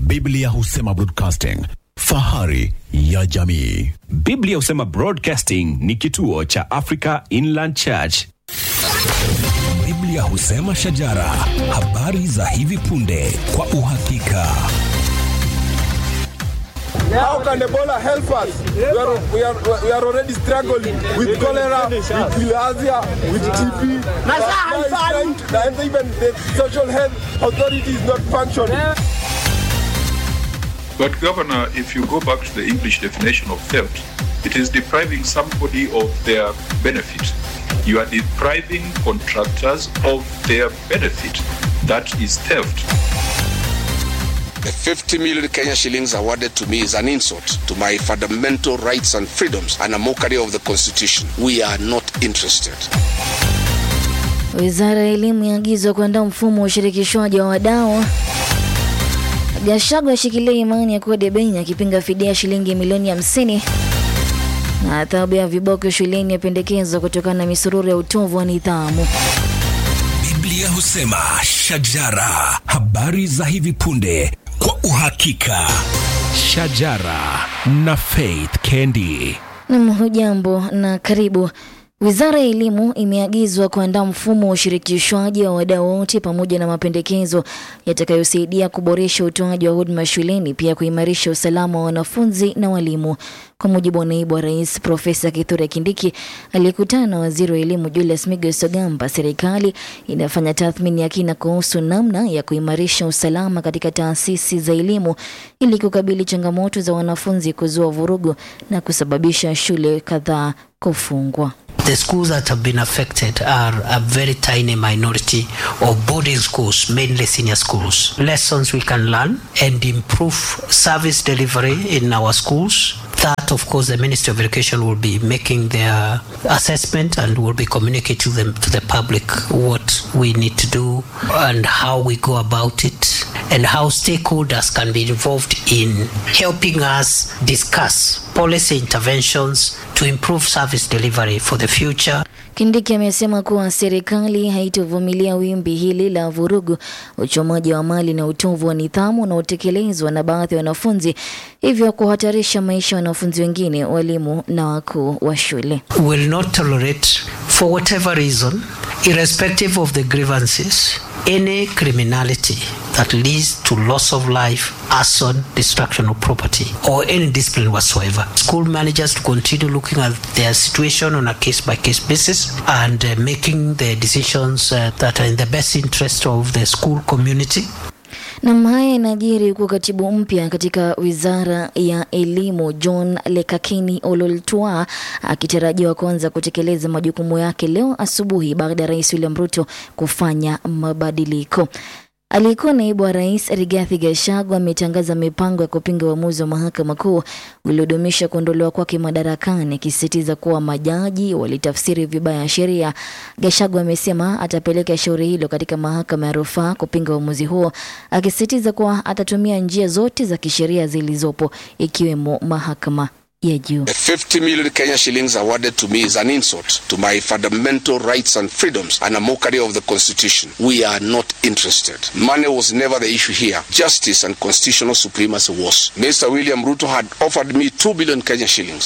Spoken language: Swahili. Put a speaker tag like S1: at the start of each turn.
S1: Biblia husema broadcasting, fahari ya jamii.
S2: Biblia husema Broadcasting ni kituo cha Africa Inland Church.
S3: Biblia husema shajara, habari za hivi punde kwa uhakika.
S4: How can Ebola help us? We are, we are, we are already struggling with cholera, with bilharzia, with TB. Now it's trying to- And even the social health authority is not functioning.
S5: But, Governor, if you go back to the English definition of theft, it is depriving somebody of their benefit. You are depriving contractors of their benefit. That is theft.
S6: The 50 million Kenya shillings awarded to me is an insult to my fundamental rights and freedoms and a mockery of the Constitution. We are not interested.
S7: Wizara ya Elimu yaagizwa kuandaa mfumo wa ushirikishwaji wa wadau. Gachagua ashikilia imani ya kuwa debeni akipinga fidia ya shilingi milioni hamsini na adhabu ya viboko shuleni yapendekezwa kutokana na misururu ya utovu wa nidhamu.
S3: Biblia husema shajara, habari za hivi punde kwa uhakika. Shajara na Faith Kendi.
S7: Nam, hujambo na karibu. Wizara ya Elimu imeagizwa kuandaa mfumo wa ushirikishwaji wa wadau wote pamoja na mapendekezo yatakayosaidia kuboresha utoaji wa huduma shuleni, pia kuimarisha usalama wa wanafunzi na walimu. Kwa mujibu wa naibu wa rais Profesa Kithure Kindiki aliyekutana na waziri wa elimu Julius Migos Ogamba, serikali inafanya tathmini ya kina kuhusu namna ya kuimarisha usalama katika taasisi za elimu ili kukabili changamoto za wanafunzi kuzua vurugu na kusababisha shule kadhaa kufungwa.
S8: The schools that have been affected are a very tiny minority of boarding schools, mainly senior schools. Lessons we can learn and improve service delivery in our schools. That, of course, the Ministry of Education will be making their assessment and will be communicating them to the public what we need to do and how we go about it and how stakeholders can be involved in helping us discuss policy interventions to improve service delivery for the future.
S7: Kindiki amesema kuwa serikali haitovumilia wimbi hili la vurugu, uchomaji wa mali na utovu wa nidhamu unaotekelezwa na baadhi ya wanafunzi, hivyo kuhatarisha maisha ya wanafunzi wengine, walimu na wakuu wa shule.
S8: will not tolerate, for whatever reason, irrespective of the grievances, any criminality that leads to loss of life, arson, destruction of property, or any discipline whatsoever. School managers to continue looking at their situation on a case by case basis and uh, making the decisions uh, that are in the best interest of the school community.
S7: Nam, haya yanajiri huku katibu mpya katika wizara ya elimu John Lekakini Ololtua akitarajiwa kuanza kutekeleza majukumu yake leo asubuhi baada ya rais William Ruto kufanya mabadiliko. Aliyekuwa naibu wa rais Rigathi Gachagua ametangaza mipango ya kupinga uamuzi wa mahakama kuu uliodumisha kuondolewa kwake madarakani, akisisitiza kuwa majaji walitafsiri vibaya sheria. Gachagua amesema atapeleka shauri hilo katika mahakama ya rufaa kupinga uamuzi huo, akisisitiza kuwa atatumia njia zote za kisheria zilizopo ikiwemo mahakama ya juu.
S6: The 50 million Kenya shillings awarded to me is an insult to my fundamental rights and freedoms and a mockery of the Constitution. We are not interested. Money was never the issue here. Justice and constitutional supremacy was. Mr. William Ruto had offered me 2 billion Kenya shillings